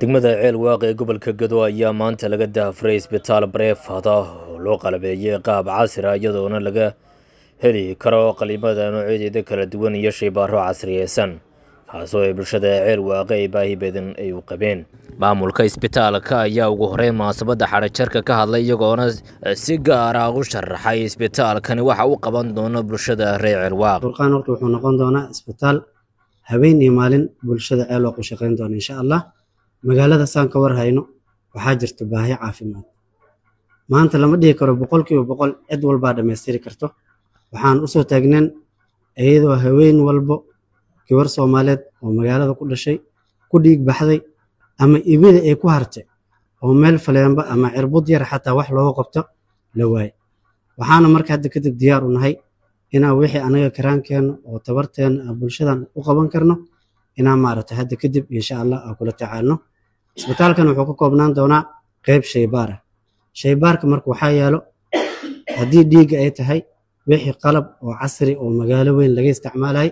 degmada ceel waaqi ee gobolka gado ayaa maanta laga daafray isbitaal bareefad ah oo loo qalabeeyey qaab casri ah iyadoona laga heli karo qaliimada noocyadeeda kala duwan iyo shaybaaro casriyeysan kaasoo ay bulshada ceel waaqi ay baahi badan ay u qabeen maamulka isbitaalka ayaa ugu horeyn munaasabadda xadhajarka ka hadlay iyagoona si gaar ah u sharaxay isbitaalkani waxa u qaban doono bulshada reer ceel waaqi furqaan horta wuxuu noqon doonaa isbitaal habeen iyo maalin bulshada ceel waaqi u shaqayn doona insha allah magaalada saan ka war hayno waxaa jirta baahi caafimaad maanta lama dhihi karo boqolkiiba boqol cid walbaa dhammaystiri karto waxaan usoo taagneen iyadoo haween walbo gabar soomaaliyeed oo magaalada ku dhashay ku dhiig baxday ama ibida ay ku hartay oo meel faleenba ama cirbud yar xataa wax looga qabto la waaye waxaana marka hadda kadib diyaar u nahay inaan wixii anaga karaankeenna oo tabarteena bulshadan u qaban karno inaan maaragtay hadda kadib insha allah aan kula tacaalno isbitaalkan wuxuu ka koobnaan doonaa qeyb shaybaar ah shaybaarka marka waxaa yaalo haddii dhiigga ay tahay wixii qalab oo casri oo magaalo weyn laga isticmaalay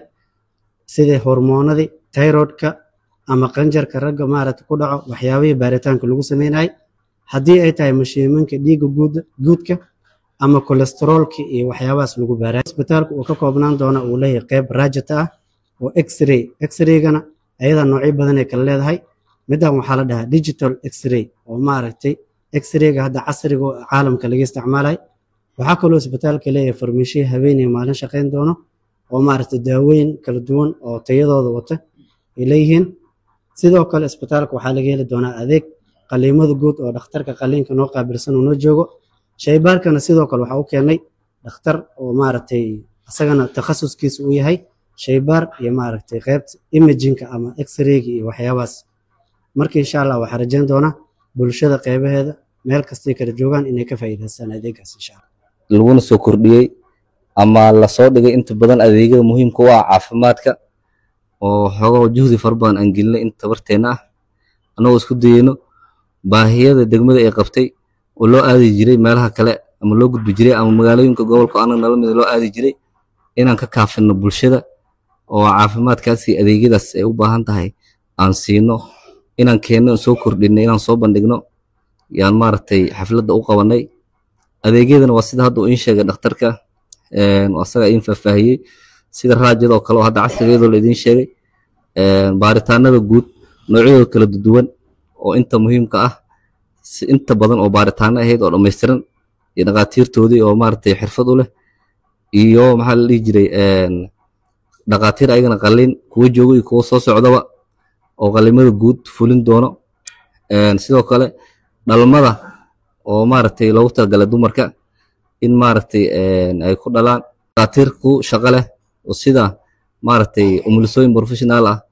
sida hormoonadii tayrodka ama qanjarka ragga maaragta ku dhaco waxyaabihii baaritaanka lagu sameynayay haddii ay tahay mashiimanka dhiigga guudka ama kolesteroolka iyo waxyaabahaas lagu baaraya isbitaalku uu ka koobnaan doona uu leeyahay qeyb raajata ah oo x-ray x-raygana ayadaa noocyo badan ay kala leedahay middan waxaa la dhahaa digital x-ray oo maaragtay x-rayga hadda casriga oo caalamka laga isticmaalay waxaa kaloo isbitaalka leeyahay farmashiya habeenay maalin shaqayn doono oo maaragtay daawooyin kala duwan oo tayadooda wata ay leeyihiin sidoo kale isbitaalka waxaa laga heli doonaa adeeg qaliimada guud oo dhakhtarka qaliinka noo qaabilsan uu noo joogo shaybaarkana sidoo kale waxaa u keenay dhakhtar oo maaragtay isagana takhasuskiisa uu yahay shaybaar iyo maaragtay qeybta imajinka ama x-rayga iyo waxyaabahaas marka insha allah waxaa rajayn doonaa bulshada qeybaheeda meel kastay kala joogaan inay ka faa'iidaystaan adeegaas insha allah laguna soo kordhiyey ama lasoo dhigay inta badan adeegyada muhiimka u ah caafimaadka oo xoogaho juhdi fara badan aan gelinay inta tabarteenna ah annagoo isku dayeyno baahiyada degmada ay qabtay oo loo aadi jiray meelaha kale ama loo gudbi jiray ama magaalooyinka gobolka anaga nala mida loo aadi jiray inaan ka kaafino bulshada oo caafimaadkaasi adeegyadaas ay u baahan tahay aan siino inaan keenno soo kordhinay inaan soo bandhigno yaan maaragtay xafladda u qabanay adeegyadana waa sida hadda uu iin sheegay dhakhtarka asaga iin faahfaahiyey sida raajadoo kale oo hadda casrigeedoo la idiin sheegay baaritaanada guud noocyadooda kala duwan oo inta muhiimka ah inta badan oo baaritaano ahayd oo dhammaystiran iyo dhakhaatiirtoodii oo maaragtay xirfad u leh iyo maxaa la dhihi jiray dhakhaatiir ayagana qalliin kuwa joogo iyo kuwa soo socdaba oo qallimada guud fulin doono sidoo kale dhalmada oo maaragtay loogu talagalay dumarka in maaragtay ay ku dhalaan dhakhaatiir ku shaqo leh oo sida maaragtay umulisooyin professional ah